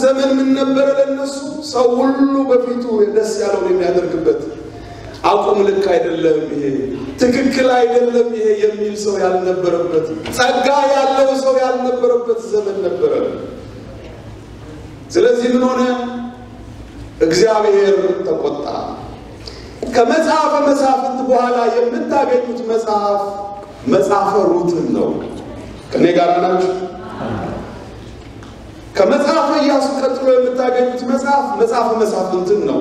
ዘመን ምን ነበረ ለነሱ? ሰው ሁሉ በፊቱ ደስ ያለውን የሚያደርግበት አቁም፣ ልክ አይደለም ይሄ፣ ትክክል አይደለም ይሄ የሚል ሰው ያልነበረበት፣ ጸጋ ያለው ሰው ያልነበረበት ዘመን ነበረ። ስለዚህ ምን ሆነ? እግዚአብሔር ተቆጣ። ከመጽሐፈ መሳፍንት በኋላ የምታገኙት መጽሐፍ መጽሐፈ ሩትን ነው። ከኔ ጋር ናችሁ? ከመጽሐፈ ኢያሱ ቀጥሎ የምታገኙት መጽሐፍ መጽሐፈ መሳፍንትን ነው።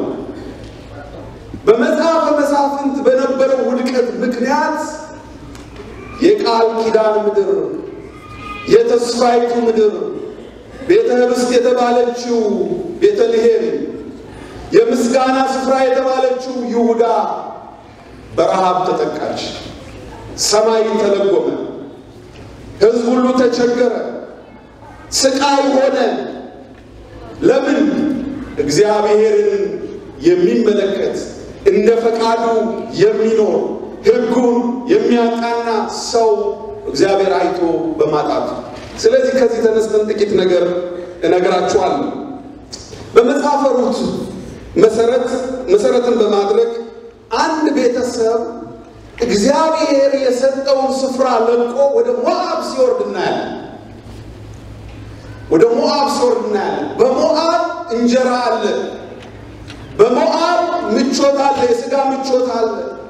በመጽሐፈ መሳፍንት በነበረው ውድቀት ምክንያት የቃል ኪዳን ምድር፣ የተስፋይቱ ምድር፣ ቤተ ኅብስት የተባለችው ቤተልሔም፣ የምስጋና ስፍራ የተባለችው ይሁዳ በረሃብ ተጠቃች። ሰማይ ተለጎመ። ሕዝብ ሁሉ ተቸገረ። ስቃይ ሆነ። ለምን? እግዚአብሔርን የሚመለከት እንደ ፈቃዱ የሚኖር ሕጉን የሚያቃና ሰው እግዚአብሔር አይቶ በማጣቱ። ስለዚህ ከዚህ ተነስተን ጥቂት ነገር እነግራችኋለሁ። በመጽሐፈ ሩት መሰረት መሰረትን በማድረግ አንድ ቤተሰብ እግዚአብሔር የሰጠውን ስፍራ ለቆ ወደ ሞዓብ ሲወርድ እናያለን። ወደ ሞዓብ ሲወርድ እናያለን። በሞዓብ እንጀራ አለ። በሞዓብ ምቾት አለ፣ የሥጋ ምቾት አለ።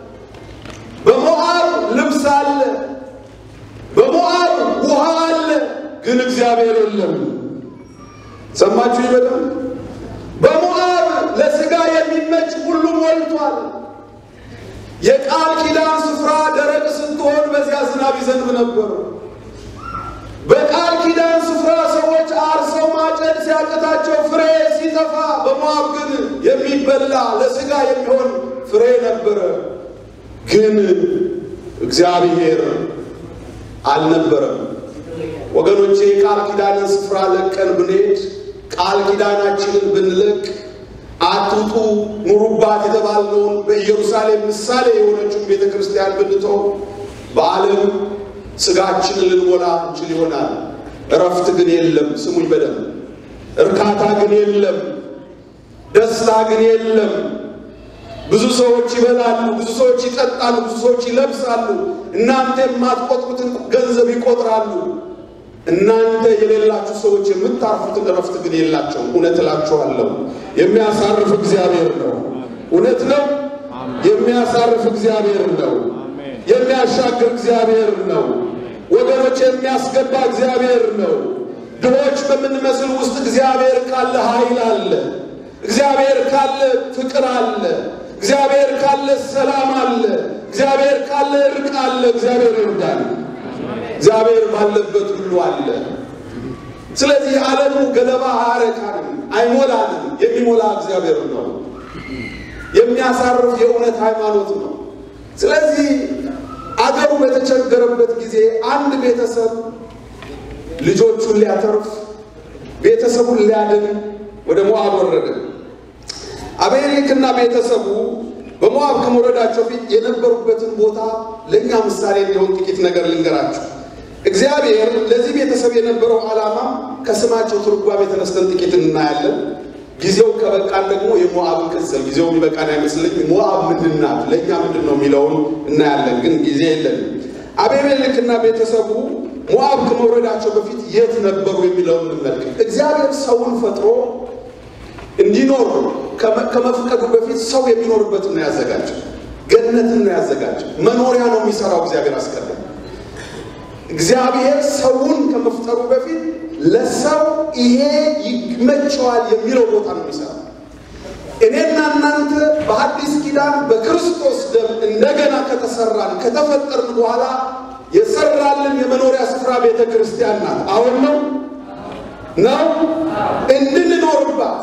በሞዓብ ልብስ አለ። በሞዓብ ውሃ አለ። ግን እግዚአብሔር የለም። ሰማችሁ ይበለም። በሞዓብ ለሥጋ የሚመች ሁሉ ሞልቷል። የቃል ኪዳን ስፍራ ደረቅ ስትሆን በዚያ ዝናብ ይዘንብ ነበር። በቃል ኪዳን ስፍራ ሰዎች አርሰው ማጨድ ሲያቅታቸው ፍሬ ሲጠፋ፣ በሞዓብ ግን የሚበላ ለሥጋ የሚሆን ፍሬ ነበረ። ግን እግዚአብሔር አልነበረም። ወገኖቼ የቃል ኪዳንን ስፍራ ለቀን ብንሄድ ቃል ኪዳናችንን ብንለቅ አትውጡ ኑሩባት የተባልነውን በኢየሩሳሌም ምሳሌ የሆነችውን ቤተ ክርስቲያን ብንተው በዓለም ስጋችንን ልንሞላ እንችል ይሆናል። እረፍት ግን የለም። ስሙኝ በደንብ እርካታ ግን የለም። ደስታ ግን የለም። ብዙ ሰዎች ይበላሉ፣ ብዙ ሰዎች ይጠጣሉ፣ ብዙ ሰዎች ይለብሳሉ። እናንተ የማትቆጥሩትን ገንዘብ ይቆጥራሉ። እናንተ የሌላችሁ ሰዎች የምታርፉትን እረፍት ግን የላቸውም። እውነት እላችኋለሁ የሚያሳርፍ እግዚአብሔር ነው። እውነት ነው። የሚያሳርፍ እግዚአብሔር ነው። የሚያሻግር እግዚአብሔር ነው። ወገኖች የሚያስገባ እግዚአብሔር ነው። ድሆች በምንመስል ውስጥ እግዚአብሔር ካለ ኃይል አለ። እግዚአብሔር ካለ ፍቅር አለ። እግዚአብሔር ካለ ሰላም አለ። እግዚአብሔር ካለ እርቅ አለ። እግዚአብሔር ይርዳል። እግዚአብሔር ባለበት ሁሉ አለ። ስለዚህ ዓለሙ ገለባ አያረካንም፣ አይሞላንም። የሚሞላ እግዚአብሔር ነው። የሚያሳርፍ የእውነት ሃይማኖት ነው። ስለዚህ አገሩ በተቸገረበት ጊዜ አንድ ቤተሰብ ልጆቹን ሊያተርፍ ቤተሰቡን ሊያድን ወደ ሞዓብ ወረደ። አቤሜሌክና ቤተሰቡ በሞዓብ ከመውረዳቸው ፊት የነበሩበትን ቦታ ለእኛ ምሳሌ እንዲሆን ጥቂት ነገር ልንገራችሁ። እግዚአብሔር ለዚህ ቤተሰብ የነበረው ዓላማ ከስማቸው ትርጓሜ ተነስተን ጥቂት እናያለን። ጊዜው ከበቃን ደግሞ የሞዓብን ቅጽል ጊዜው የሚበቃን አይመስለኝ። ሞዓብ ምንድን ናት፣ ለእኛ ምንድን ነው የሚለውን እናያለን። ግን ጊዜ የለንም። አቤሜሌክና ቤተሰቡ ሞዓብ ከመውረዳቸው በፊት የት ነበሩ የሚለውን እንመልከት። እግዚአብሔር ሰውን ፈጥሮ እንዲኖር ከመፍቀዱ በፊት ሰው የሚኖርበትን ነው ያዘጋጀው። ገነትን ነው ያዘጋጀው። መኖሪያ ነው የሚሰራው እግዚአብሔር አስቀድሞ። እግዚአብሔር ሰውን ከመፍጠሩ በፊት ለሰው ይሄ ይመቸዋል የሚለው ቦታ ነው የሚሰራው። እኔና እናንተ በአዲስ ኪዳን በክርስቶስ ደም እንደገና ከተሰራን ከተፈጠርን በኋላ የሰራልን የመኖሪያ ስፍራ ቤተ ክርስቲያን ናት። አሁን ነው ነው እንድንኖርባት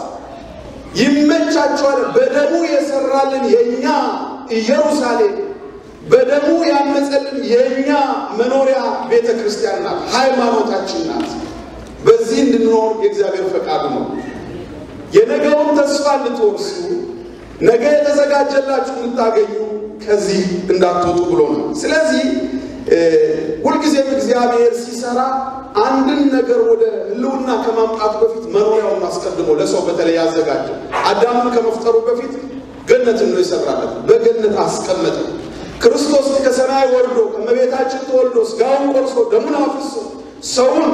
ይመቻቸዋል። በደሙ የሰራልን የእኛ ኢየሩሳሌም በደሙ ያነጸልን የእኛ መኖሪያ ቤተ ክርስቲያን ናት፣ ሃይማኖታችን ናት። በዚህ እንድንኖር የእግዚአብሔር ፈቃዱ ነው። የነገውን ተስፋ እንድትወርሱ ነገ የተዘጋጀላችሁ እንድታገኙ ከዚህ እንዳትወጡ ብሎ ነው። ስለዚህ ሁልጊዜም እግዚአብሔር ሲሰራ አንድን ነገር ወደ ህልውና ከማምጣቱ በፊት መኖሪያውን አስቀድሞ ለሰው በተለይ ያዘጋጀ አዳምን ከመፍጠሩ በፊት ገነትን ነው የሰራለት። በገነት አስቀመጠ። ክርስቶስ ከሰማይ ወርዶ ከመቤታችን ተወልዶ ስጋውን ቆርሶ ደሙን አፍሶ ሰውን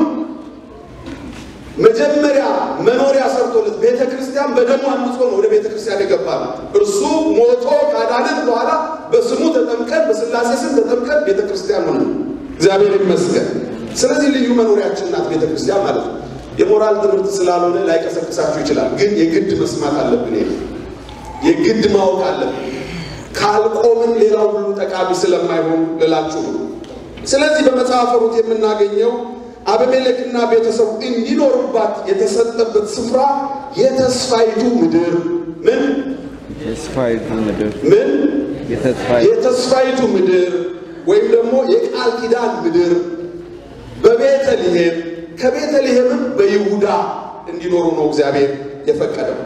መጀመሪያ መኖሪያ ሰርቶለት ቤተ ክርስቲያን በደሙ አንጾ ነው ወደ ቤተ ክርስቲያን የገባል። እርሱ ሞቶ ካዳንን በኋላ በስሙ ተጠምቀን በስላሴ ስም ተጠምቀን ቤተ ክርስቲያን ሆነ። እግዚአብሔር ይመስገን። ስለዚህ ልዩ መኖሪያችን ናት ቤተ ክርስቲያን ማለት ነው። የሞራል ትምህርት ስላልሆነ ላይቀሰቅሳችሁ ይችላል፣ ግን የግድ መስማት አለብን። ይሄ የግድ ማወቅ አለብን። ካልቆምን ሌላው ሁሉ ጠቃሚ ስለማይሆን ልላችሁ ነው። ስለዚህ በመጽሐፈ ሩት የምናገኘው አበሜሌክና ቤተሰቡ እንዲኖሩባት የተሰጠበት ስፍራ የተስፋይቱ ምድር ምን ተስፋይቱ ምድር ምን የተስፋይ የተስፋይቱ ምድር ወይም ደግሞ የቃል ኪዳን ምድር በቤተልሔም ከቤተልሔምም በይሁዳ እንዲኖሩ ነው እግዚአብሔር የፈቀደው።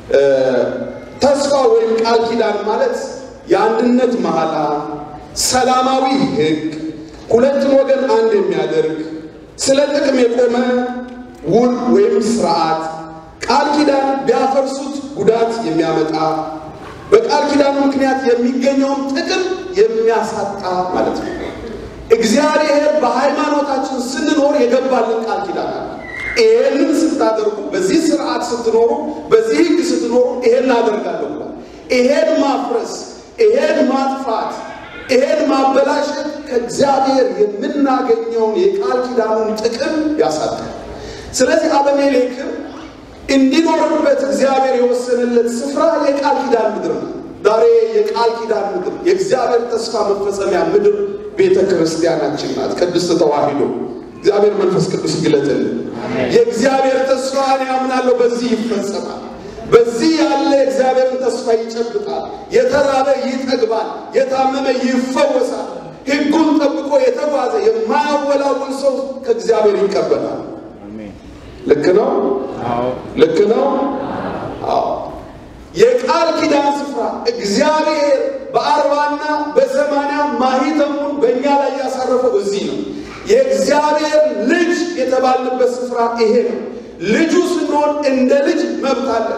ተስፋ ወይም ቃል ኪዳን ማለት የአንድነት መሐላ፣ ሰላማዊ ሕግ፣ ሁለቱን ወገን አንድ የሚያደርግ ስለ ጥቅም የቆመ ውል ወይም ስርዓት፣ ቃል ኪዳን ቢያፈርሱት ጉዳት የሚያመጣ በቃል ኪዳኑ ምክንያት የሚገኘውን ጥቅም የሚያሳጣ ማለት ነው። እግዚአብሔር በሃይማኖታችን ስንኖር የገባልን ቃል ኪዳን አለ። ይሄንን ስታደርጉ፣ በዚህ ስርዓት ስትኖሩ፣ በዚህ ህግ ስትኖሩ ይሄን አደርጋለሁ ብሏል። ይሄን ማፍረስ፣ ይሄን ማጥፋት፣ ይሄን ማበላሸት ከእግዚአብሔር የምናገኘውን የቃል ኪዳኑን ጥቅም ያሳጣል። ስለዚህ አበሜሌክም እንዲኖርበት እግዚአብሔር የወሰነለት ስፍራ የቃል ኪዳን ምድር ነው። ዛሬ የቃል ኪዳን ምድር የእግዚአብሔር ተስፋ መፈጸሚያ ምድር ቤተ ክርስቲያናችን ናት። ቅድስት ተዋሕዶ እግዚአብሔር መንፈስ ቅዱስ ይግለጥልን። የእግዚአብሔር ተስፋ እኔ አምናለሁ በዚህ ይፈጸማል። በዚህ ያለ የእግዚአብሔርን ተስፋ ይጨብጣል። የተራበ ይጠግባል፣ የታመመ ይፈወሳል። ሕጉን ጠብቆ የተጓዘ የማያወላውል ሰው ከእግዚአብሔር ይቀበላል። አሜን። ልክ ነው። አዎ ልክ ነው። አዎ የቃል ኪዳን ስፍራ እግዚአብሔር በአርባና በሰማንያ ማሂተሙን በእኛ ላይ ያሳረፈው እዚህ ነው። የእግዚአብሔር ልጅ የተባልንበት ስፍራ ይሄ ነው። ልጁ ስንሆን እንደ ልጅ መብት አለን።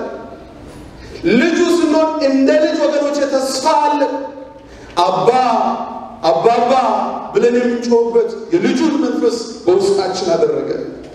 ልጁ ስንሆን እንደ ልጅ ወገኖች ተስፋ አለን። አባ አባባ ብለን የምንጮህበት የልጁን መንፈስ በውስጣችን አደረገ።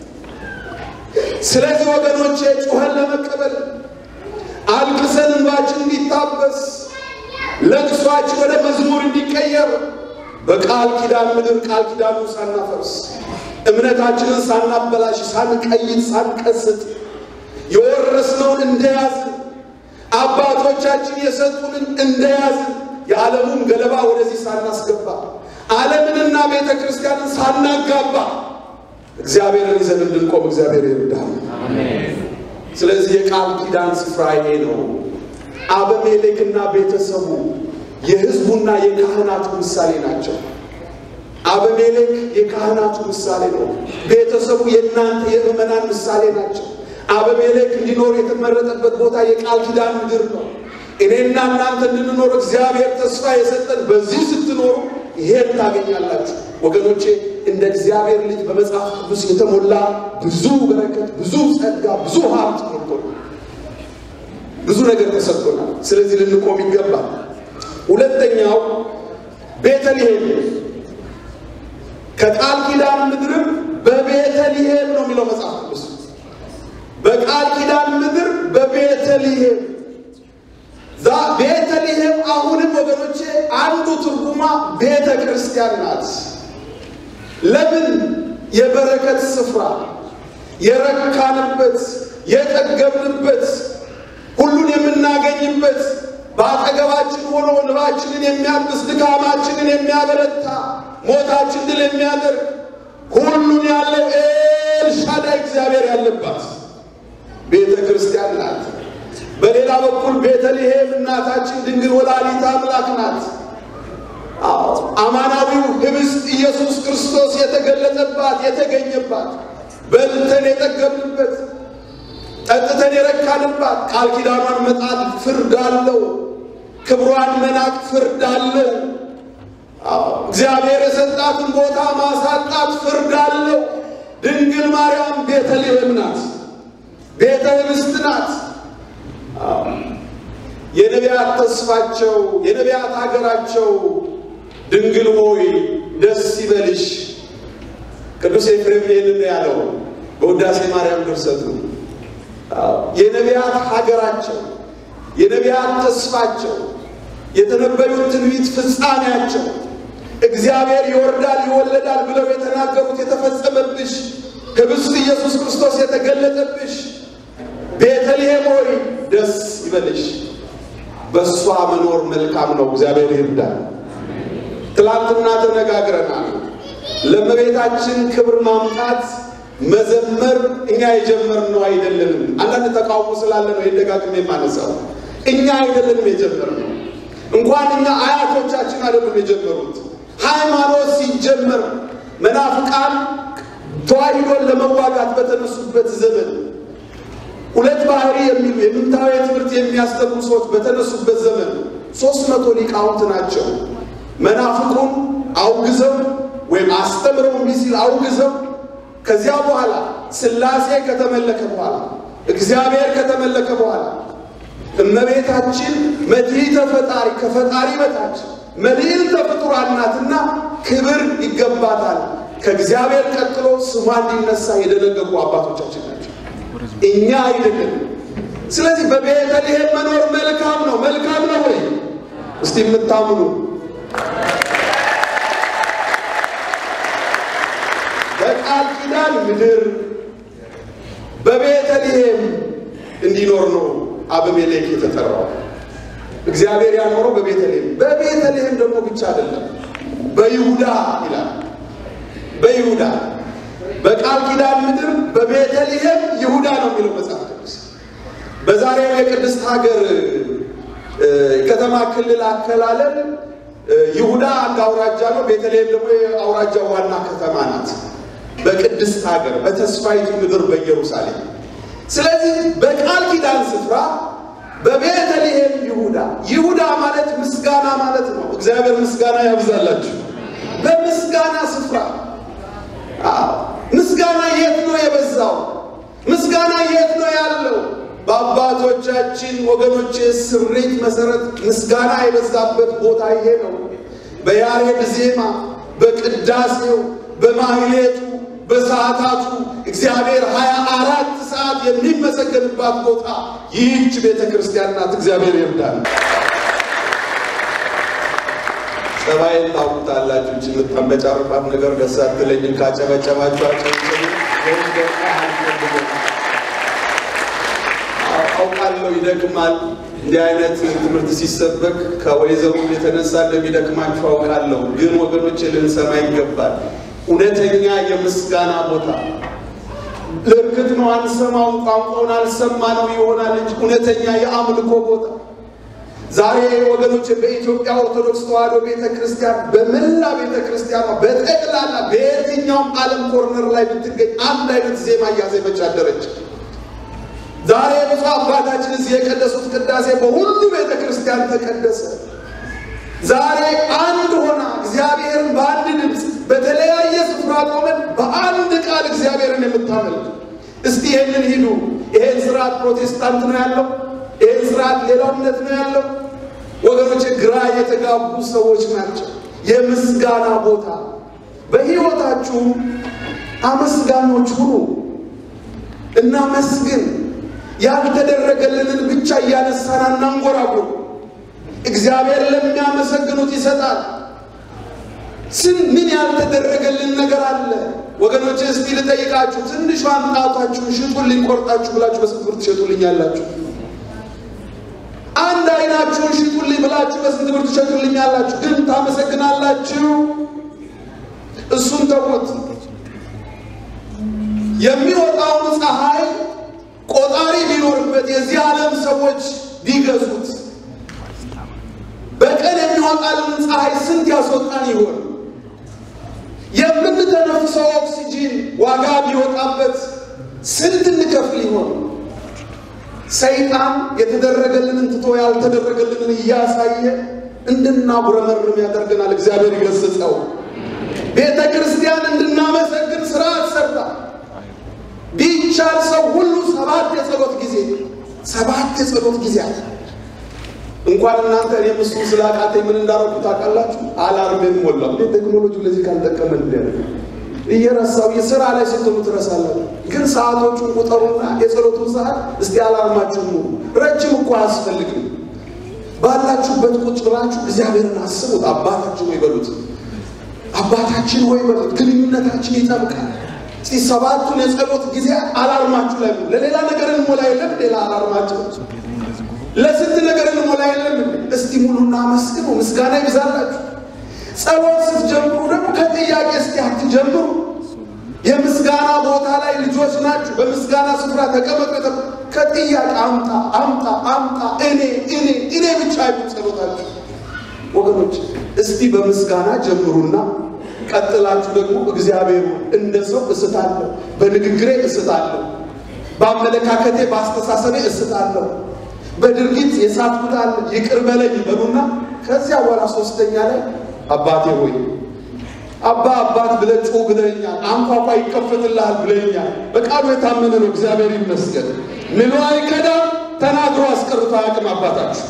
ስለዚህ ወገኖቼ ጩኸን ለመቀበል አልቅሰን እንባችን እንዲታበስ ለቅሷችን ወደ መዝሙር እንዲቀየር በቃል ኪዳን ምድር ቃል ኪዳኑን ሳናፈርስ እምነታችንን ሳናበላሽ ሳንቀይጥ ሳንቀስጥ የወረስነውን እንደያዝን አባቶቻችን የሰጡንን እንደያዝን የዓለሙን ገለባ ወደዚህ ሳናስገባ ዓለምንና ቤተ ክርስቲያንን ሳናጋባ እግዚአብሔርን ይዘን እንድንቆም እግዚአብሔር ይርዳል። ስለዚህ የቃል ኪዳን ስፍራ ይሄ ነው። አበሜሌክና ቤተሰቡ የሕዝቡና የካህናቱ ምሳሌ ናቸው። አበሜሌክ የካህናቱ ምሳሌ ነው። ቤተሰቡ የእናንተ የምዕመናን ምሳሌ ናቸው። አበሜሌክ እንዲኖር የተመረጠበት ቦታ የቃል ኪዳን ምድር ነው። እኔና እናንተ እንድንኖር እግዚአብሔር ተስፋ የሰጠን በዚህ ስትኖሩ ይሄን ታገኛላችሁ ወገኖቼ። እንደ እግዚአብሔር ልጅ በመጽሐፍ ቅዱስ የተሞላ ብዙ በረከት፣ ብዙ ጸጋ፣ ብዙ ሀብት ሞልቶናል። ብዙ ነገር ተሰጥቶናል። ስለዚህ ልንቆም ይገባል። ሁለተኛው ቤተልሔም ከቃል ኪዳን ምድርም በቤተልሔም ነው የሚለው መጽሐፍ ቅዱስ። በቃል ኪዳን ምድር በቤተልሔም ዛ ቤተልሔም አሁንም ወገኖቼ አንዱ ትርጉማ ቤተ ክርስቲያን ናት። ለምን? የበረከት ስፍራ የረካንበት የጠገብንበት ሁሉን የምናገኝበት በአጠገባችን ሆኖ እንባችንን የሚያብስ ድካማችንን የሚያበረታ ሞታችን ድል የሚያደርግ ሁሉን ያለው ኤልሻዳይ እግዚአብሔር ያለባት ቤተ ክርስቲያን ናት። በሌላ በኩል ቤተልሔም እናታችን ድንግል ወላዲተ አምላክ ናት። አዎ አማናዊው ህብስት ኢየሱስ ክርስቶስ የተገለጠባት የተገኘባት በልተን የጠገብንበት ጠጥተን የረካንባት ቃል ኪዳኗን መጣል ፍርድ አለው። ክብሯን መናቅ ፍርድ አለው። አዎ እግዚአብሔር የሰጣትን ቦታ ማሳጣት ፍርድ አለው። ድንግል ማርያም ቤተልሔም ናት፣ ቤተ ኅብስት ናት። የነቢያት ተስፋቸው የነቢያት ሀገራቸው ድንግል ሆይ ደስ ይበልሽ። ቅዱስ ኤፍሬም ይህንን ያለው በውዳሴ ማርያም ድርሰቱ የነቢያት ሀገራቸው የነቢያት ተስፋቸው የተነበዩት ትንቢት ፍጻሜያቸው እግዚአብሔር ይወርዳል ይወለዳል ብለው የተናገሩት የተፈጸመብሽ ኅብስት ኢየሱስ ክርስቶስ የተገለጠብሽ ቤተልሔም ሆይ ደስ ይበልሽ። በእሷ መኖር መልካም ነው። እግዚአብሔር ይርዳል። ትላንትና ተነጋግረናል። ለእመቤታችን ክብር ማምጣት መዘመር እኛ የጀመርነው አይደለንም። አንዳንድ ተቃውሞ ስላለ ነው የደጋግሜ የማነሳው። እኛ አይደለንም የጀመርነው። እንኳን እኛ አያቶቻችን አይደሉም የጀመሩት። ሃይማኖት ሲጀመር መናፍቃን ተዋሂዶን ለመዋጋት በተነሱበት ዘመን ሁለት ባህሪ የሚሉ የምንታዊ ትምህርት የሚያስተምሩ ሰዎች በተነሱበት ዘመን ሶስት መቶ ሊቃውንት ናቸው። መናፍቁን አውግዘው ወይም አስተምረው እምቢ ሲል አውግዘው ከዚያ በኋላ ሥላሴ ከተመለከ በኋላ እግዚአብሔር ከተመለከ በኋላ እመቤታችን መድኃኒተ ፈጣሪ ከፈጣሪ በታች መልዕልተ ፍጡራን ናትና ክብር ይገባታል። ከእግዚአብሔር ቀጥሎ ስሟ እንዲነሳ የደነገጉ አባቶቻችን ናቸው፣ እኛ አይደለም። ስለዚህ በቤተልሔም መኖር መልካም ነው። መልካም ነው ወይ? እስቲ የምታምኑ በቃል ኪዳን ምድር በቤተልሔም እንዲኖር ነው አበሜሌክ የተጠራው። እግዚአብሔር ያኖረው በቤተልሔም በቤተልሔም ደግሞ ብቻ አይደለም፣ በይሁዳ ይላል። በይሁዳ በቃል ኪዳን ምድር በቤተልሔም ይሁዳ ነው የሚለው መጽሐፍ ቅዱስ። በዛሬው የቅድስት ሀገር ከተማ ክልል አከላለል ይሁዳ አንድ አውራጃ ነው። ቤተልሔም ደግሞ የአውራጃው ዋና ከተማ ናት። በቅድስት ሀገር በተስፋይቱ ምድር በኢየሩሳሌም። ስለዚህ በቃል ኪዳን ስፍራ በቤተልሔም ይሁዳ። ይሁዳ ማለት ምስጋና ማለት ነው። እግዚአብሔር ምስጋና ያብዛላችሁ። በምስጋና ስፍራ ምስጋና የት ነው የበዛው? ምስጋና የት ነው ያለው? በአባቶቻችን ወገኖች ስሪት መሰረት ምስጋና የበዛበት ቦታ ይሄ ነው። በያሬድ ዜማ፣ በቅዳሴው፣ በማህሌቱ፣ በሰዓታቱ እግዚአብሔር ሀያ አራት ሰዓት የሚመሰገንባት ቦታ ይህች ቤተ ክርስቲያን ናት። እግዚአብሔር ይርዳል። ጸባይን ታውቁታላችሁ። እች የምታንበጫርባት ነገር ደስ አትለኝም። ካጨበጨባችሁ አጨብጭቡ። ወይም ደግሞ አውቃለሁ ይደክማል። እንዲህ አይነት ትምህርት ሲሰበክ ከወይዘሩ የተነሳ እንደሚደክማችሁ አውቃለሁ። ግን ወገኖች ልንሰማ ይገባል። እውነተኛ የምስጋና ቦታ ለእርግጥ ነው አንሰማውን፣ ቋንቋውን አልሰማ ነው ይሆናል እንጂ እውነተኛ የአምልኮ ቦታ ዛሬ ወገኖች በኢትዮጵያ ኦርቶዶክስ ተዋሕዶ ቤተ ክርስቲያን በመላ ቤተ ክርስቲያኗ በጠቅላላ በየትኛውም ዓለም ኮርነር ላይ ብትገኝ አንድ አይነት ዜማ እያዜመች አደረች። ዛሬ ብፁዕ አባታችን እዚህ የቀደሱት ቅዳሴ በሁሉ ቤተ ክርስቲያን ተቀደሰ። ዛሬ አንድ ሆና እግዚአብሔርን በአንድ ድምፅ በተለያየ ስፍራ ቆመን በአንድ ቃል እግዚአብሔርን የምታመልክ እስቲ ይህንን ሂዱ። ይሄን ስርዓት ፕሮቴስታንት ነው ያለው፣ ይሄን ስርዓት ሌላው እምነት ነው ያለው። ወገኖች ግራ የተጋቡ ሰዎች ናቸው። የምስጋና ቦታ በሕይወታችሁ አመስጋኞች ሁኑ። እናመስግን። ያልተደረገልንን ብቻ እያነሳን አናንጎራጉር። እግዚአብሔር ለሚያመሰግኑት ይሰጣል። ስን ምን ያልተደረገልን ነገር አለ ወገኖች? እስቲ ልጠይቃችሁ፣ ትንሿን ጣቷችሁን ሽጡልኝ ቆርጣችሁ ብላችሁ በስንት ብር ትሸጡልኛላችሁ? አንድ አይናችሁን ሽጡልኝ ብላችሁ በስንት ብር ትሸጡልኛላችሁ? ግን ታመሰግናላችሁ? እሱን ተውት። የሚወጣውን ፀሐይ ቆጣሪ ቢኖርበት የዚህ ዓለም ሰዎች ቢገዙት በቀን የሚወጣልን ፀሐይ ስንት ያስወጣን ይሆን? የምንተነፍሰው ኦክሲጂን ዋጋ ቢወጣበት ስንት እንከፍል ይሆን? ሰይጣን የተደረገልንን ትቶ ያልተደረገልንን እያሳየ እንድናጉረመርም ያደርገናል። እግዚአብሔር ይገስጸው። ቤተ ክርስቲያን እንድናመሰግን ስርዓት ሰርታ የሚቻል ሰው ሁሉ ሰባት የጸሎት ጊዜ ሰባት የጸሎት ጊዜያት እንኳን እናንተ እኔም እሱ ስላቃተኝ ምን እንዳረጉ ታውቃላችሁ? አላርሜን ሞላው። እንዴት ቴክኖሎጂ ለዚህ ካልጠቀመን ያለ እየረሳው የስራ ላይ ስትሆኑ ትረሳላችሁ። ግን ሰዓቶቹን ቁጠሩና የጸሎቱን ሰዓት እስቲ አላርማችሁ ሙሉ። ረጅም እኮ አያስፈልግም። ባላችሁበት ቁጭ ብላችሁ እግዚአብሔርን አስቡት። አባታችን ሆይ በሉት። አባታችን ሆይ በሉት። ግንኙነታችን ይጠብቃል። እስቲ ሰባቱን የጸሎት ጊዜ አላርማችሁ ላይ ሙሉ። ለሌላ ነገር እንሞላ የለም ሌላ አላርማችሁ ለስንት ነገር እንሞላ የለም። እስቲ ሙሉና መስግኑ፣ ምስጋና ይብዛላችሁ። ጸሎት ስትጀምሩ ደግሞ ከጥያቄ እስቲ አትጀምሩ። የምስጋና ቦታ ላይ ልጆች ናችሁ። በምስጋና ስፍራ ተቀመጡ። ከጥያቄ አምጣ አምጣ አምጣ እኔ እኔ እኔ ብቻ አይሁን ጸሎታችሁ ወገኖች። እስቲ በምስጋና ጀምሩና ቀጥላችሁ ደግሞ እግዚአብሔር እንደ ሰው እስታለሁ፣ በንግግሬ እስታለሁ፣ በአመለካከቴ በአስተሳሰቤ እስታለሁ በድርጊት የሳትኩት አለ ይቅር በለኝ በሉና ከዚያ በኋላ ሶስተኛ ላይ አባቴ ሆይ አባ አባት ብለህ ጩህ ብለኛል፣ አንኳኳ ይከፈትልሃል ብለኛል። በቃሉ የታመነ ነው። እግዚአብሔር ይመስገን። ምሎ አይከዳም፣ ተናግሮ አስቀርቶ አያውቅም አባታችሁ።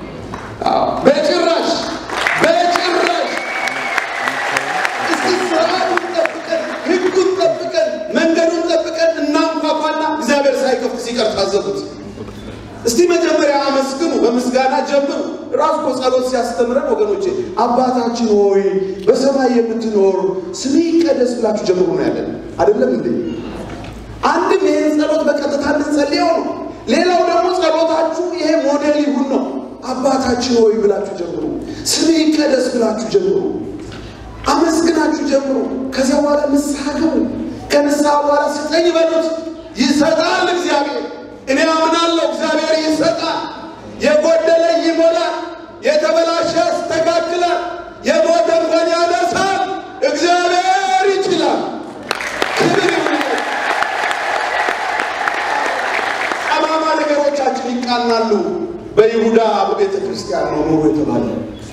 በጭራሽ በጭራሽ። እስቲ ስርዓቱን ጠብቀን ህጉን ጠብቀን መንገዱን ጠብቀን እናንኳኳና እግዚአብሔር ሳይከፍት ሲቀር ታዘቡት። እስቲ መጀመሪያ አመስግኑ፣ በምስጋና ጀምሩ። ራሱ እኮ ጸሎት ሲያስተምረን ወገኖቼ አባታችን ሆይ በሰማይ የምትኖር ስምህ ይቀደስ ብላችሁ ጀምሩ ነው ያለን። አይደለም እንዴ? አንድም ይሄን ጸሎት በቀጥታ እንጸልየው ነው። ሌላው ደግሞ ጸሎታችሁ ይሄ ሞዴል ይሁን ነው። አባታችን ሆይ ብላችሁ ጀምሩ፣ ስምህ ይቀደስ ብላችሁ ጀምሩ፣ አመስግናችሁ ጀምሩ። ከዚያ በኋላ ንስሐ ግቡ። ከንስሐ በኋላ ስጠኝ በሉት፣ ይሰጣል እግዚአብሔር እኔ አምናለሁ እግዚአብሔር ይሰጣል። የጎደለ ይሞላል፣ የተበላሸ ያስተካክላል፣ የሞተ እንኳን ያነሳል። እግዚአብሔር ይችላል። ክብር ይሁንለት። ጠማማ ነገሮቻችን ይቃናሉ። በይሁዳ በቤተ ክርስቲያን ነው ኑሮ የተባለ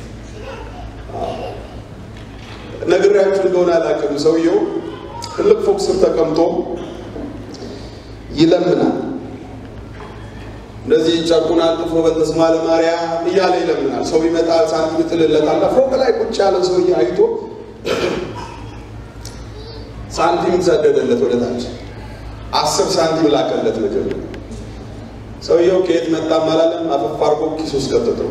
ነግሬያችሁ እንደሆነ አላውቅም። ሰውየው ትልቅ ፎቅ ስር ተቀምጦ ይለምናል። እንደዚህ ጨርቁን አጥፎ በተስማ ለማርያም እያለ ይለምናል። ሰው ይመጣል፣ ሳንቲም ይጥልለታል። ፎቅ ላይ ቁጭ ያለ ሰውዬ አይቶ ሳንቲም ሰደደለት ወደ ታች። አስር ሳንቲም ላከለት መጀመሪያ። ሰውየው ከየት መጣም አላለም። አፈፍ አድርጎ ኪሱ ውስጥ ከተተው።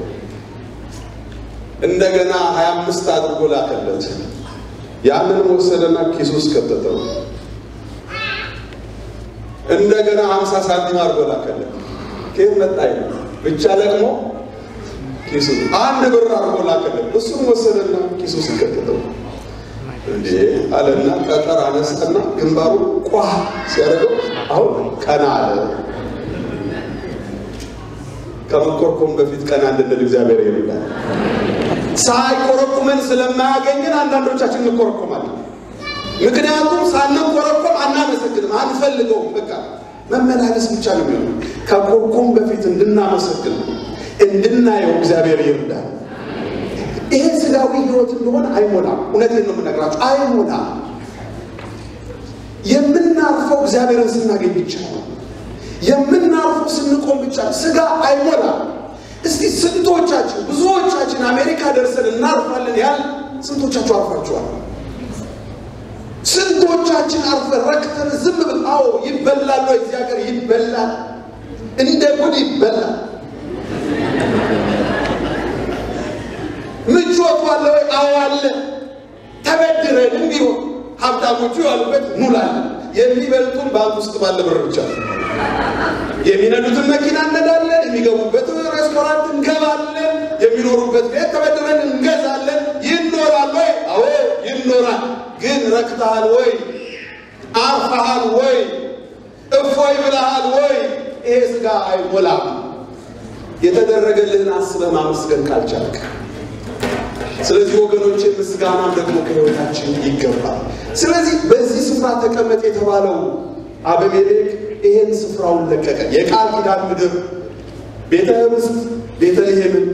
እንደገና ሀያ አምስት አድርጎ ላከለት። ያንንም ወሰደና ኪሱ ውስጥ ከተተው። እንደገና ሀምሳ ሳንቲም አድርጎ ላከለት። ከየት መጣ ይላል። ብቻ ደግሞ ኪሱ አንድ ብር አድርጎ ላከለት። እሱም ወሰደና ኪሱ ውስጥ ከተተው። እንዴ አለና ጠጠር አነሳና ግንባሩ ቋ ሲያደርገው አሁን ቀና አለ። ከመኮርኮም በፊት ቀና እንድንል እግዚአብሔር ይርዳል። ሳይኮረኩመን ስለማያገኘን አንዳንዶቻችን እንኮረኮማለን። ምክንያቱም ሳንኮረኮም አናመሰግንም፣ አንፈልገውም። በቃ መመላለስ ብቻ ነው የሚሆነው። ከኮርኮም በፊት እንድናመሰግን እንድናየው እግዚአብሔር ይርዳል። ይሄ ስጋዊ ህይወት እንደሆነ አይሞላም። እውነቴን ነው የምነግራችሁ፣ አይሞላም። የምናርፈው እግዚአብሔርን ስናገኝ ብቻ ነው። የምናርፈው ስንቆም ብቻ ስጋ አይሞላም። እስቲ ስንቶቻችን ብዙዎቻችን አሜሪካ ደርሰን እናርፋለን ያል ስንቶቻችሁ አርፋችኋል? ስንቶቻችን አርፈን ረክተን ዝም ብል አዎ ይበላል ወይ እዚህ ሀገር ይበላል፣ እንደ ጉድ ይበላል። ምቾቱ አለ ወይ? አዎ አለ። ተበድረንም ቢሆን ሀብታሞቹ ያሉበት ሙላለን። የሚበልጡን ባንክ ውስጥ ባለ ብር ብቻ ነው። የሚነዱትን መኪና እነዳለን፣ የሚገቡበት ሬስቶራንት እንገባለን፣ የሚኖሩበት ቤት ተበድረን እንገዛለን። ይኖራል ወይ? አዎ ይኖራል። ግን ረክተሃል ወይ? አርፈሃል ወይ? እፎይ ብለሃል ወይ? ይሄ ስጋ አይሞላም። የተደረገልህን አስበህ ማመስገን ካልቻልክ ስለዚህ ወገኖቼ ምስጋናም ደግሞ ከህይወታችን ይገባል። ስለዚህ በዚህ ስፍራ ተቀመጥ የተባለው አበሜሌክ ይሄን ስፍራውን ለቀቀ። የቃል ኪዳን ምድር ቤተ ህብስት ቤተልሔምን፣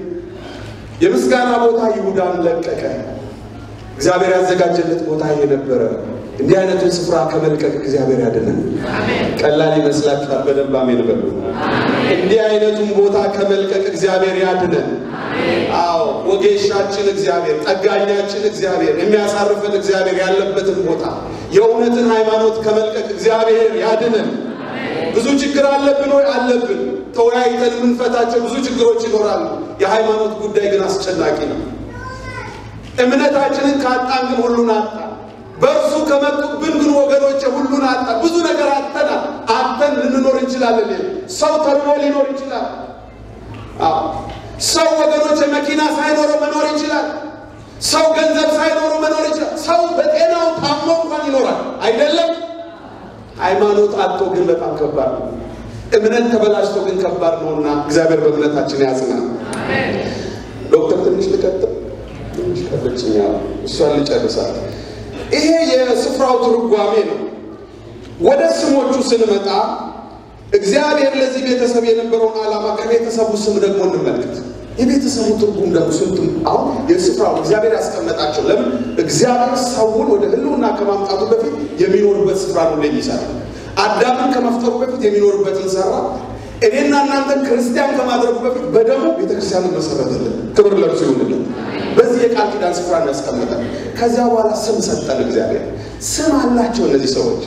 የምስጋና ቦታ ይሁዳን ለቀቀ። እግዚአብሔር ያዘጋጀለት ቦታ ይሄ ነበረ። እንዲህ አይነቱን ስፍራ ከመልቀቅ እግዚአብሔር ያድነን። ቀላል ይመስላችኋል? በደንብ አሜን በሉ። እንዲህ አይነቱን ቦታ ከመልቀቅ እግዚአብሔር ያድነን። አዎ ወጌሻችን እግዚአብሔር፣ ጠጋኛችን እግዚአብሔር፣ የሚያሳርፈን እግዚአብሔር ያለበትን ቦታ የእውነትን ሃይማኖት ከመልቀቅ እግዚአብሔር ያድነን። ብዙ ችግር አለብን ወይ? አለብን። ተወያይተን የምንፈታቸው ብዙ ችግሮች ይኖራሉ። የሃይማኖት ጉዳይ ግን አስጨናቂ ነው። እምነታችንን ካጣን ግን ሁሉን አጣን። በእርሱ ከመጡብን ግን ወገኖች ሁሉን አጣን። ብዙ ነገር አጥተናል። አጥተን ልንኖር እንችላለን። ሰው ተርቦ ሊኖር ይችላል። አዎ ሰው ወገኖች መኪና ሳይኖረው መኖር ይችላል። ሰው ገንዘብ ሳይኖረው መኖር ይችላል። ሰው በጤናው ታሞ እንኳን ይኖራል። አይደለም ሃይማኖት አጥቶ ግን በጣም ከባድ ነው። እምነት ተበላሽቶ ግን ከባድ ነውና እግዚአብሔር በእምነታችን ያጽናል። ዶክተር ትንሽ ልቀጥል፣ ትንሽ ቀለችኛ፣ እሷን ልጨርሳል። ይሄ የስፍራው ትርጓሜ ነው። ወደ ስሞቹ ስንመጣ እግዚአብሔር ለዚህ ቤተሰብ የነበረውን ዓላማ ከቤተሰቡ ስም ደግሞ እንመልከት። የቤተሰቡ ትርጉም ደግሞ ስንቱም አሁን የስፍራው እግዚአብሔር ያስቀመጣቸው ለምን እግዚአብሔር ሰውን ወደ ሕልውና ከማምጣቱ በፊት የሚኖርበት ስፍራ ነው የሚሰራ አዳምን ከመፍጠሩ በፊት የሚኖርበትን ሰራ። እኔና እናንተን ክርስቲያን ከማድረጉ በፊት በደሙ ቤተክርስቲያንን መሰረተልን። ክብር ለብሱ ይሁንልን። በዚህ የቃል ኪዳን ስፍራ ያስቀመጠን። ከዚያ በኋላ ስም ሰጠን። እግዚአብሔር ስም አላቸው እነዚህ ሰዎች።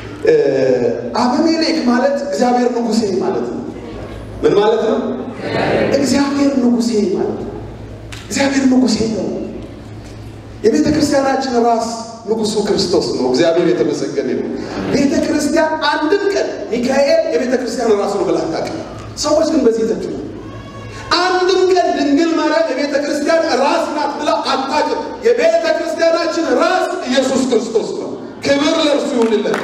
አበሜሌክ ማለት እግዚአብሔር ንጉሴ ማለት ነው። ምን ማለት ነው? እግዚአብሔር ንጉሴ ማለት ነው። እግዚአብሔር ንጉሴ ነው። የቤተ ክርስቲያናችን ራስ ንጉሱ ክርስቶስ ነው። እግዚአብሔር የተመሰገነ ነው። ቤተ ክርስቲያን አንድም ቀን ሚካኤል የቤተ ክርስቲያን ራስ ነው ብላ አታውቅም። ሰዎች ግን በዚህ ተቹ። አንድም ቀን ድንግል ማርያም የቤተ ክርስቲያን ራስ ናት ብላ አታውቅም። የቤተ ክርስቲያናችን ራስ ኢየሱስ ክርስቶስ ነው። ክብር ለእርሱ ይሁንለት።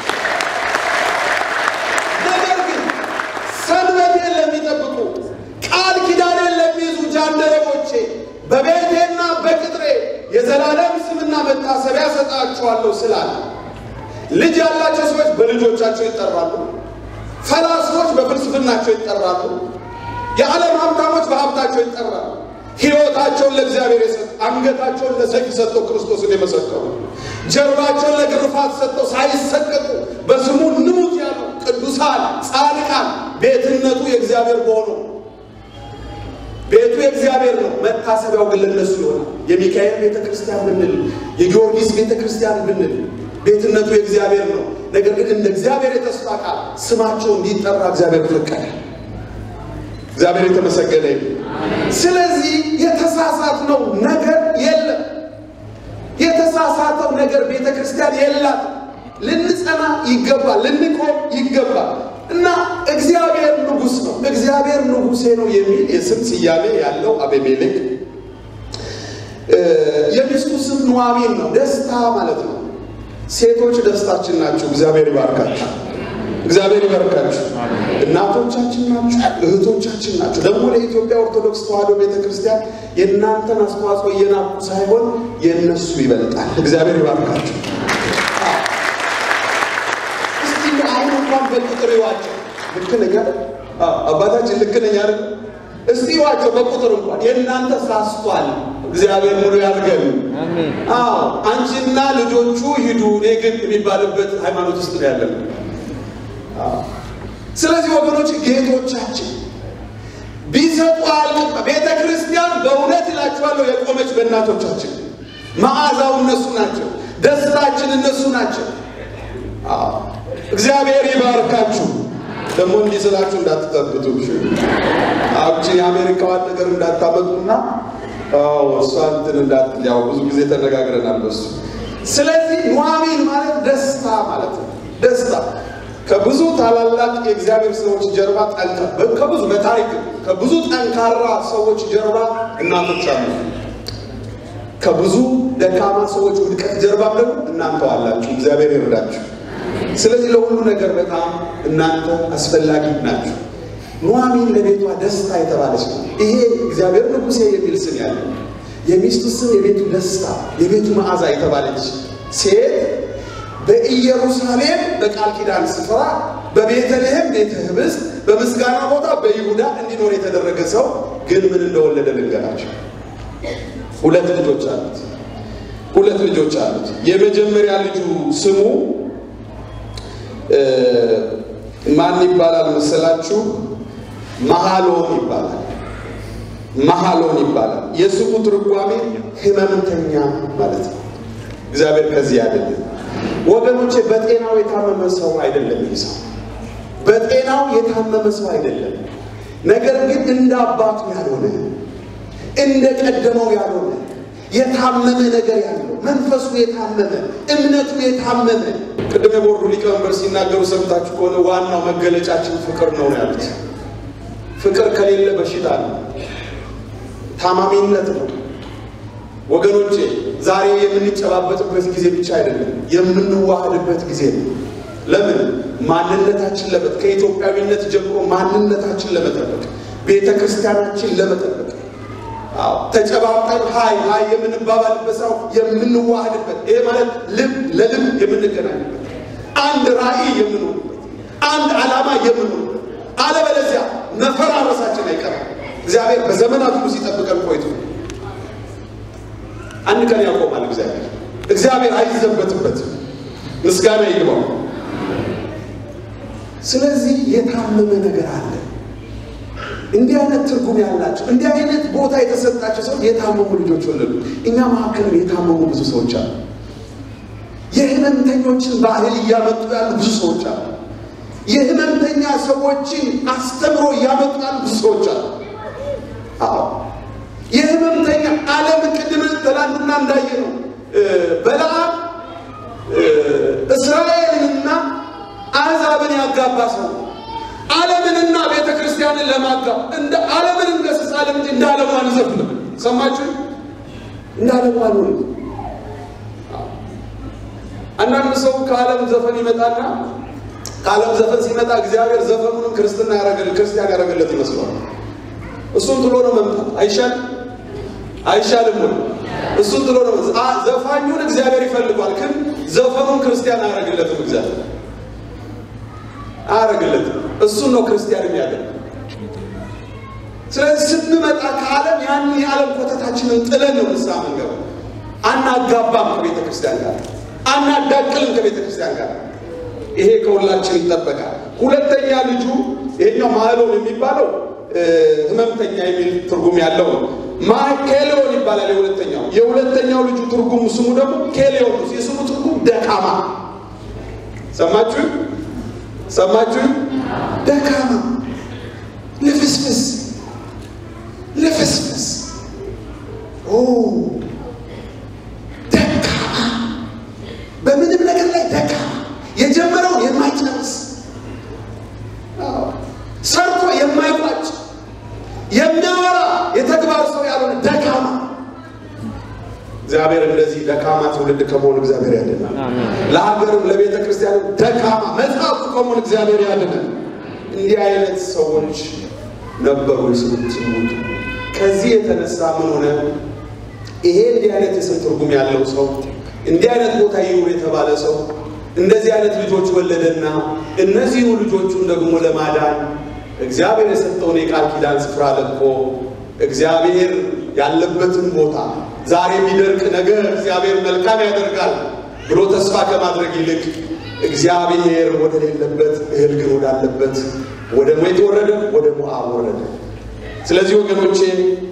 ነገር ግን ሰንበቴን ለሚጠብቁ ቃል ኪዳኔን ለሚይዙ ጃንደረቦቼ በቤቴና በቅጥሬ የዘላለም ስምና መታሰቢያ ሰጣችኋለሁ ስላለ ልጅ ያላቸው ሰዎች በልጆቻቸው ይጠራሉ። ፈላስፎች በፍልስፍናቸው ይጠራሉ። የዓለም ሀብታሞች በሀብታቸው ይጠራሉ። ሕይወታቸውን ለእግዚአብሔር የሰጡ አንገታቸውን ለሰይፍ ሰጥተው ክርስቶስን የመሰከሩ ጀርባቸውን ለግርፋት ሰጥተው ሳይሰቀቁ በስሙ ንሙት ያሉ ቅዱሳን ጻድቃን ቤትነቱ የእግዚአብሔር በሆነው ቤቱ የእግዚአብሔር ነው። መታሰቢያው ግን ለነሱ ይሆናል። የሚካኤል ቤተ ክርስቲያን ብንል፣ የጊዮርጊስ ቤተ ክርስቲያን ብንል ቤትነቱ የእግዚአብሔር ነው። ነገር ግን እንደ እግዚአብሔር የተስፋ ቃል ስማቸው እንዲጠራ እግዚአብሔር ፈቀደ። እግዚአብሔር የተመሰገነ ይሁን። ስለዚህ የተሳሳትነው ነገር የለም። የተሳሳተው ነገር ቤተ ክርስቲያን የላት። ልንጸና ይገባል፣ ልንቆም ይገባል። እና እግዚአብሔር ንጉሥ ነው፣ እግዚአብሔር ንጉሴ ነው የሚል የስም ስያሜ ያለው አቤሜሌክ የሚስቱ ስም ኑኃሚን ነው። ደስታ ማለት ነው። ሴቶች ደስታችን ናቸው። እግዚአብሔር ይባርካችሁ። እግዚአብሔር ይባርካችሁ። እናቶቻችን ናችሁ፣ እህቶቻችን ናቸው። ደግሞ ለኢትዮጵያ ኦርቶዶክስ ተዋሕዶ ቤተክርስቲያን የእናንተን አስተዋጽኦ እየናቁ ሳይሆን የእነሱ ይበልጣል። እግዚአብሔር ይባርካችሁ። እስቲ አሁን እንኳን በቁጥር ይዋቸው። ልክ ነኝ አይደል? አባታችን ልክ ነኝ አይደል? እስቲ ይዋቸው በቁጥር እንኳን የእናንተ ሳስቷል። እግዚአብሔር ሙሉ ያድርገን። አሜን። አዎ አንቺና ልጆቹ ሂዱ፣ እኔ ግን የሚባልበት ሃይማኖት ውስጥ ነው ያለን። ስለዚህ ወገኖች ጌቶቻችን ቢሰጡ አልገባ ቤተ ክርስቲያን በእውነት እላችኋለሁ የቆመች በእናቶቻችን መዓዛው እነሱ ናቸው። ደስታችን እነሱ ናቸው። አዎ እግዚአብሔር ይባርካችሁ። ደግሞ እንዲህ ስላችሁ እንዳትጠብቱ አብቺ የአሜሪካዋን ነገር እንዳታመጡና አዎ እሷ እንትን እንዳት ያው ብዙ ጊዜ ተነጋግረናል በሱ። ስለዚህ ኑኃሚን ማለት ደስታ ማለት ነው። ደስታ ከብዙ ታላላቅ የእግዚአብሔር ሰዎች ጀርባ ጠንካ ከብዙ በታሪክ ከብዙ ጠንካራ ሰዎች ጀርባ እናቶች አሉ። ከብዙ ደካማ ሰዎች ውድቀት ጀርባም ደግሞ እናንተ አላችሁ። እግዚአብሔር ይርዳችሁ። ስለዚህ ለሁሉ ነገር በጣም እናንተ አስፈላጊ ናችሁ። ኑኃሚን ለቤቷ ደስታ የተባለች ነው። ይሄ እግዚአብሔር ንጉሴ የሚል ስም ያለው የሚስቱ ስም የቤቱ ደስታ የቤቱ መዓዛ የተባለች ሴት በኢየሩሳሌም በቃል ኪዳን ስፍራ በቤተልሔም ቤተ ህብስት በምስጋና ቦታ በይሁዳ እንዲኖር የተደረገ ሰው ግን ምን እንደወለደ ልንገራቸው። ሁለት ልጆች አሉት። ሁለት ልጆች አሉት። የመጀመሪያ ልጁ ስሙ ማን ይባላል መሰላችሁ? መሃሎን ይባላል። መሃሎን ይባላል። የስሙ ትርጓሜ ህመምተኛ ማለት ነው። እግዚአብሔር ከዚህ አይደለም ወገኖቼ። በጤናው የታመመ ሰው አይደለም ይህ ሰው በጤናው የታመመ ሰው አይደለም። ነገር ግን እንደ አባቱ ያልሆነ እንደ ቀደመው ያልሆነ የታመመ ነገር ያለው መንፈሱ የታመመ እምነቱ የታመመ ቅድም የቦርዱ ሊቀመንበር ሲናገሩ ሰምታችሁ ከሆነ ዋናው መገለጫችን ፍቅር ነው ያሉት። ፍቅር ከሌለ በሽታ ነው፣ ታማሚነት ነው። ወገኖቼ ዛሬ የምንጨባበጥበት ጊዜ ብቻ አይደለም፣ የምንዋሃድበት ጊዜ ነው። ለምን ማንነታችን ለመጥ ከኢትዮጵያዊነት ጀምሮ ማንነታችን ለመጠበቅ ቤተ ክርስቲያናችን ለመጠበቅ አዎ ተጨባብጠን ሀይ ሀይ የምንባባልበት ሰው የምንዋሃድበት ይሄ ማለት ልብ ለልብ የምንገናኝበት አንድ ራዕይ የምንሆንበት አንድ ዓላማ የምንሆንበት አለበለዚያ መፈራረሳችን አይቀርም። እግዚአብሔር በዘመናት ሁሉ ሲጠብቀን ቆይቶ አንድ ቀን ያቆማል። እግዚአብሔር እግዚአብሔር አይዘበትበትም። ምስጋና ይግባው። ስለዚህ የታመመ ነገር አለ። እንዲህ አይነት ትርጉም ያላቸው እንዲህ አይነት ቦታ የተሰጣቸው ሰው የታመሙ ልጆች ወለዱ። እኛ መካከልም የታመሙ ብዙ ሰዎች አሉ። የህመምተኞችን ባህል እያመጡ ያሉ ብዙ ሰዎች አሉ። የህመምተኛ ሰዎችን አስተምሮ እያመጡ ያሉ ብዙ ሰዎች አሉ። አዎ የህመምተኛ ዓለም ቅድም ትናንትና እንዳየ ነው በለዓም እስራኤልንና አሕዛብን ያጋባ ሰው ዓለምንና ቤተ ክርስቲያንን ለማጋብ እንደ ዓለምን እንገስጻለን እንጂ እንደ ዓለሙ አንዘፍንም። ሰማችሁ? እንደ ዓለሙ አንሆንም። አንዳንድ ሰው ከዓለም ዘፈን ይመጣና ከዓለም ዘፈን ሲመጣ እግዚአብሔር ዘፈኑንም ክርስትና ያረገል ክርስቲያን ያረገለት ይመስለዋል። እሱን ጥሎ ነው መምጣት አይሻልም? አይሻልም ወይ? እሱን ጥሎ ነው ዘፋኙን እግዚአብሔር ይፈልጓል፣ ግን ዘፈኑን ክርስቲያን አያረግለትም። እግዚአብሔር አያረግለትም። እሱን ነው ክርስቲያን የሚያደርግ። ስለዚህ ስንመጣ ከዓለም ያን የዓለም ኮተታችንን ጥለን ነው ንስሐ መንገባ። አናጋባም ከቤተ ክርስቲያን ጋር፣ አናዳቅልም ከቤተ ክርስቲያን ጋር። ይሄ ከሁላችን ይጠበቃል። ሁለተኛ ልጁ ይሄኛው ማህሎን የሚባለው ህመምተኛ የሚል ትርጉም ያለው ነው። ማኬሌዮን ይባላል የሁለተኛው። የሁለተኛው ልጁ ትርጉሙ ስሙ ደግሞ ኬሌዮን ነው። የስሙ ትርጉም ደካማ። ሰማችሁ ሰማችሁ? ደካማ፣ ልፍስፍስ፣ ልፍስፍስ፣ ደካማ፣ በምንም ነገር ላይ ደካማ፣ የጀመረውን የማይጨርስ ሰርቶ የማይቋጭ የሚያወራ የተግባር ሰው ያልሆነ ደካማ። እግዚአብሔር እንደዚህ ደካማ ትውልድ ከመሆን እግዚአብሔር ያድናል። ለሀገርም ለቤተ ክርስቲያንም ደካማ መጽሐፉ ከመሆን እግዚአብሔር ያድናል። እንዲህ አይነት ሰዎች ነበሩ የስሙት ስሙት። ከዚህ የተነሳ ምን ሆነ? ይሄ እንዲህ አይነት የስም ትርጉም ያለው ሰው እንዲህ አይነት ቦታ ይኑር የተባለ ሰው እንደዚህ አይነት ልጆች ወለደና እነዚሁ ልጆቹን ደግሞ ለማዳን እግዚአብሔር የሰጠውን የቃል ኪዳን ስፍራ ለቆ እግዚአብሔር ያለበትን ቦታ ዛሬ ቢደርቅ ነገር እግዚአብሔር መልካም ያደርጋል ብሎ ተስፋ ከማድረግ ይልቅ እግዚአብሔር ወደ ሌለበት እህል ግን ወዳለበት ወደ ሞት ወረደ፣ ወደ ሞዓብ ወረደ። ስለዚህ ወገኖቼ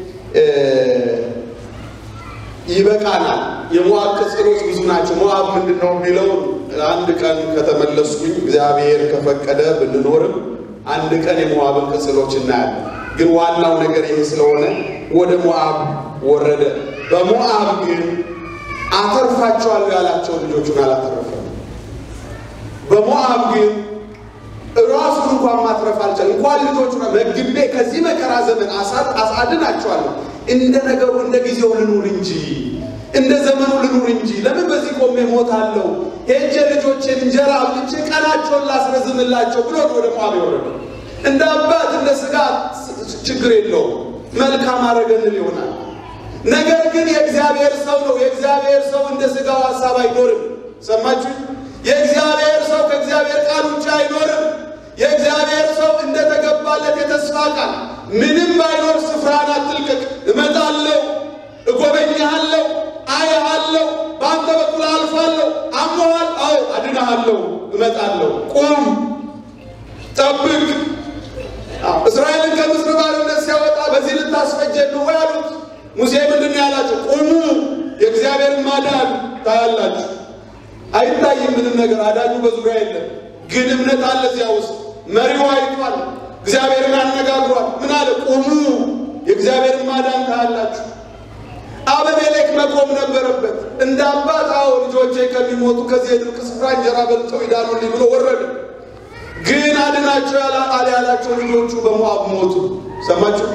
ይበቃናል። የሞዓብ ቅጽሎች ብዙ ናቸው። ሞዓብ ምንድን ነው የሚለው አንድ ቀን ከተመለስኩኝ እግዚአብሔር ከፈቀደ ብንኖርም አንድ ቀን የሞዓብን ቅጽሎች እናያለን። ግን ዋናው ነገር ይሄ ስለሆነ ወደ ሞዓብ ወረደ። በሞዓብ ግን አተርፋቸዋለሁ ያላቸው ልጆቹን አላተረፈም። በሞዓብ ግን ራሱን እንኳን ማትረፍ አልቻለም። እንኳን ልጆቹ መግቤ ከዚህ መከራ ዘመን አሳድናቸዋለሁ፣ እንደ ነገሩ እንደ ጊዜው ልኑር እንጂ እንደ ዘመኑ ልኑር እንጂ ለምን በዚህ ቆሜ ሞታለሁ? ሄጄ ልጆቼን እንጀራ አብልቼ ቀናቸውን ላስረዝምላቸው ብሎ ወደ ሞዓብ የወረደው እንደ አባት እንደ ስጋ ችግር የለውም። መልካም አረገንል ይሆናል። ነገር ግን የእግዚአብሔር ሰው ነው። የእግዚአብሔር ሰው እንደ ስጋው ሀሳብ አይኖርም። ሰማችሁ? የእግዚአብሔር ሰው ከእግዚአብሔር ቃል ውጭ አይኖርም። የእግዚአብሔር ሰው እንደተገባለት የተስፋ ቃል ምንም ባይኖር ስፍራን አትልቀቅ፣ እመጣለሁ፣ እጎበኛለሁ፣ አያለሁ፣ በአንተ በኩል አልፋለሁ። አሞሃል? አዎ አድናሃለሁ፣ እመጣለሁ። ቁም፣ ጠብቅ። አዎ፣ እስራኤልን ከምስር ባርነት ሲያወጣ በዚህ ልታስፈጀን ነው ወይ አሉት። ሙሴ ምንድን ነው ያላቸው? ቁሙ፣ የእግዚአብሔርን ማዳን ታያላችሁ። አይታይም ምንም ነገር፣ አዳኙ በዙሪያ የለም፣ ግን እምነት አለ እዚያ ውስጥ። መሪው አይቷል፣ እግዚአብሔርን አነጋግሯል። ምን አለ? ቁሙ፣ የእግዚአብሔርን ማዳን ታያላችሁ። አበሜሌክ መቆም ነበረበት። እንደ አባት አዎ ልጆቼ ከሚሞቱ ከዚህ የድርቅ ስፍራ እንጀራ በልተው ይዳኑልኝ ብሎ ወረደ። ግን አድናቸው አለ ያላቸው ልጆቹ በሞዓብ ሞቱ። ሰማችሁ?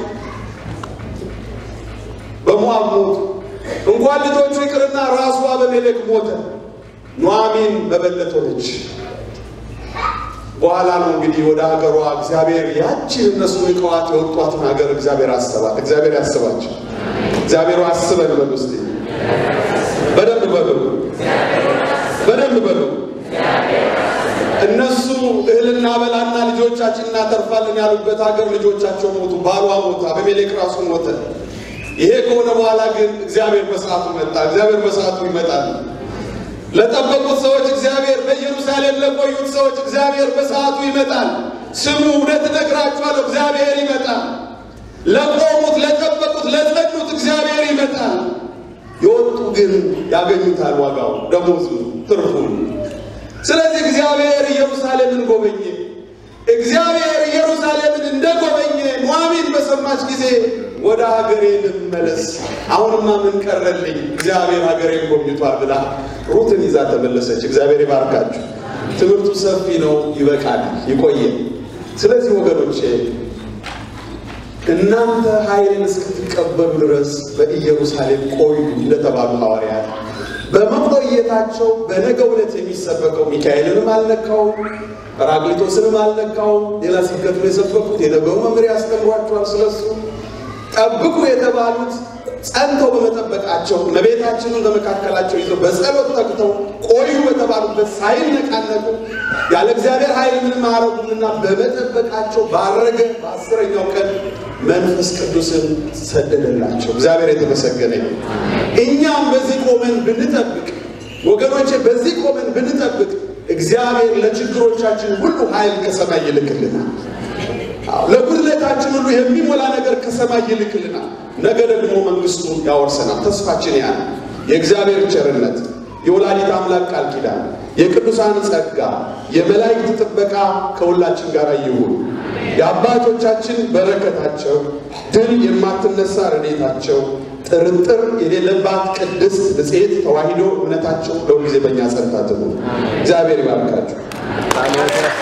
በሞዓብ ሞቱ። እንኳን ልጆቹ ይቅርና ራሱ አበሜሌክ ሞተ። ኑኃሚን መበለት ሆነች። በኋላ ነው እንግዲህ ወደ ሀገሯ እግዚአብሔር ያችን እነሱ ንቀዋት የወጧትን ሀገር እግዚአብሔር አሰባት። እግዚአብሔር ያስባቸው። እግዚአብሔር አስበን በሉ እስቲ በደንብ በሉ፣ በደንብ በሉ። እነሱ እህልና በላና ልጆቻችን እናተርፋለን ያሉበት ሀገር ልጆቻቸው ሞቱ፣ ባሏ ሞተ፣ አቤሜሌክ ራሱ ሞተ። ይሄ ከሆነ በኋላ ግን እግዚአብሔር በሰዓቱ መጣ። እግዚአብሔር በሰዓቱ ይመጣል። ለጠበቁት ሰዎች እግዚአብሔር፣ በኢየሩሳሌም ለቆዩት ሰዎች እግዚአብሔር በሰዓቱ ይመጣል። ስሙ፣ እውነት እነግራችኋለሁ፣ እግዚአብሔር ይመጣል። ለቆሙት፣ ለጠበቁት፣ ለጸኑት እግዚአብሔር ይመጣል። የወጡ ግን ያገኙታል፣ ዋጋው፣ ደሞዙ፣ ትርፉን። ስለዚህ እግዚአብሔር ኢየሩሳሌምን ጎበኘ። እግዚአብሔር ኢየሩሳሌምን እንደጎበኘ ኑኃሚን በሰማች ጊዜ ወደ ሀገሬ ልመለስ፣ አሁንማ ምን ቀረልኝ? እግዚአብሔር ሀገሬን ጎብኝቷል ብላ ሩትን ይዛ ተመለሰች። እግዚአብሔር ይባርካችሁ። ትምህርቱ ሰፊ ነው፣ ይበቃል፣ ይቆየ። ስለዚህ ወገኖቼ እናንተ ኃይልን እስክትቀበሉ ድረስ በኢየሩሳሌም ቆዩ እንደተባሉ ሐዋርያት በመቆየታቸው በነገው ዕለት የሚሰበከው ሚካኤልንም አልነካውም፣ ጰራቅሊጦስንም አልነካውም። ሌላ ስብከት ነው የሰበኩት። የነገው መምሪያ ያስተምሯቸዋል ስለሱ። ጠብቁ የተባሉት ጸንተው በመጠበቃቸው እመቤታችንን በመካከላቸው ይዘው በጸሎት ተግተው ቆዩ በተባሉበት ሳይነቃነቁ ያለ እግዚአብሔር ኃይል ምንም አያረጉምና በመጠበቃቸው ባረገ በአስረኛው ቀን መንፈስ ቅዱስን ሰደደላቸው። እግዚአብሔር የተመሰገነ ይሁን። እኛም በዚህ ቆመን ብንጠብቅ ወገኖቼ፣ በዚህ ቆመን ብንጠብቅ እግዚአብሔር ለችግሮቻችን ሁሉ ኃይል ከሰማይ ይልክልናል። ለጉድለታችን ሁሉ የሚሞላ ነገር ከሰማይ ይልክልናል። ነገ ደግሞ መንግስቱን ያወርሰናል። ተስፋችን ያ ነው። የእግዚአብሔር ቸርነት፣ የወላዲት አምላክ ቃል ኪዳን፣ የቅዱሳን ጸጋ፣ የመላእክት ጥበቃ ከሁላችን ጋር ይሁን። የአባቶቻችን በረከታቸው፣ ድል የማትነሳ ረድኤታቸው፣ ጥርጥር የሌለባት ቅድስት ንጽሕት ተዋሂዶ እምነታቸው ለሁልጊዜ በእኛ ጸንታ ትኑር። እግዚአብሔር ይባርካችሁ።